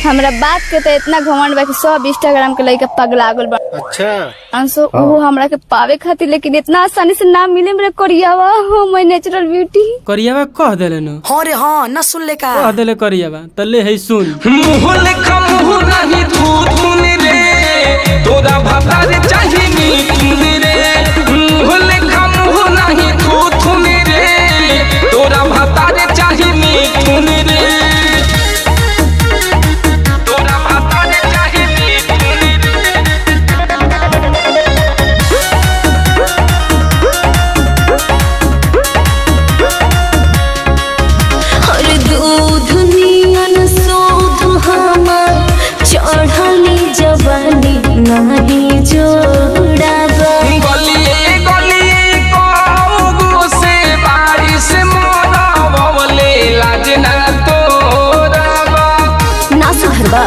हमरा बात के तो इतना घमंड बा कि सब इंस्टाग्राम के लइका पगला गल बा अच्छा अंशु वो हमरा के पावे खातिर लेकिन इतना आसानी से ना मिले मेरे कोरियावा हो माय नेचुरल ब्यूटी करियावा कह देले नु हाँ रे हाँ न सुन ले का कह देले करियावा त ले है सुन मुँह लेखा मुँह नहीं धू धुन रे तोरा भतार चाही मीठुन रे मुँह लेखा मुँह नहीं धू धुन रे तोरा भतार चाही मीठुन रे तोरा भतार चाही मीठुन रे हर दूध नियन शोध हमार चढ़ली जवानी नहीं जोड़ाबा गलिए गलिए कौगो से बारिश मोरवले लाज ना तोरबा ना सुधरबा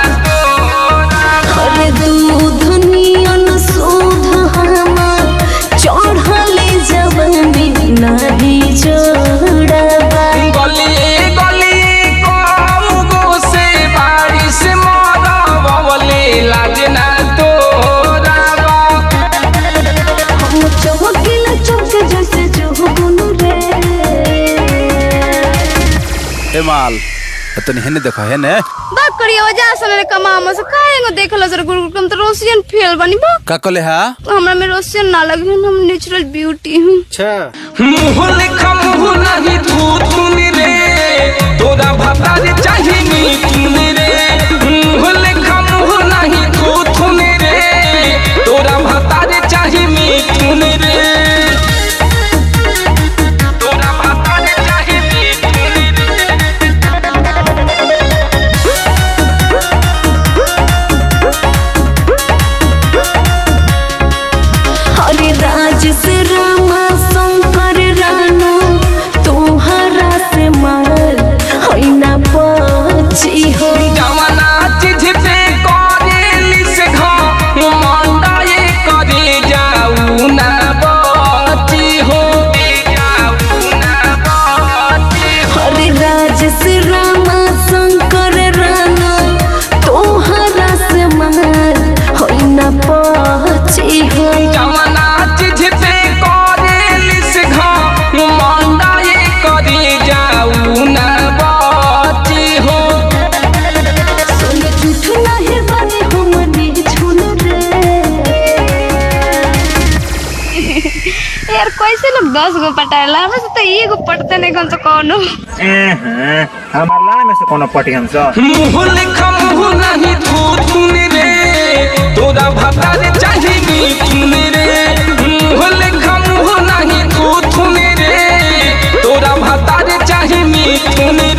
हर दूध नियन शोध हमार चढ़ली जवानी नहीं जोड़ाबा गलिए गलिए कौगो से बारिश मोरवले लाज ना तोरबा हम चमकीला चमके जैसे जुगनू रे ए माल तनी हेने देखो हेने बात करियो जा सने कमा हम से काहेंगो देखलो सर गुरु तुम तो रोशियन फेल बनी बा का कले हा हमरा में रोशियन ना लगे हम नेचुरल ब्यूटी हूँ अच्छा मुँह लेखा मुँह नहीं धू धुन रे तोरा भतार चाही मीठुन रे मुँह लेखा मुँह नहीं धू धुन रे तोरा भतार चाही मीठुन रे तोरा भतार चाही मीठुन रे हरे राज से रामा शंकर रानू तोहरा से मार होइना बची हो जवना चीज पे करेली से घमंडा ये करे जाऊ ना बची हो जाऊ ना बची हो हरे राज से रामा शंकर रानू तोहरा से मार होइना बची हो जवना चीज पे करेली से घमंडा ये करे जाऊ ना बची हो सुन झूठ नहीं बने हमने झूल रे यार कैसे लोग दस गो पटाएला हमरा से तो एगो पटते नहीं कौन तो कौनो हमार लान में से कोनो पटी हम सब मुँह लेखा मुँह नहीं धू धुन रे तोरा भतार चाही मीठुन रे मुँह लेखा मुँह नहीं धू धुन रे तोरा भतार चाही मीठुन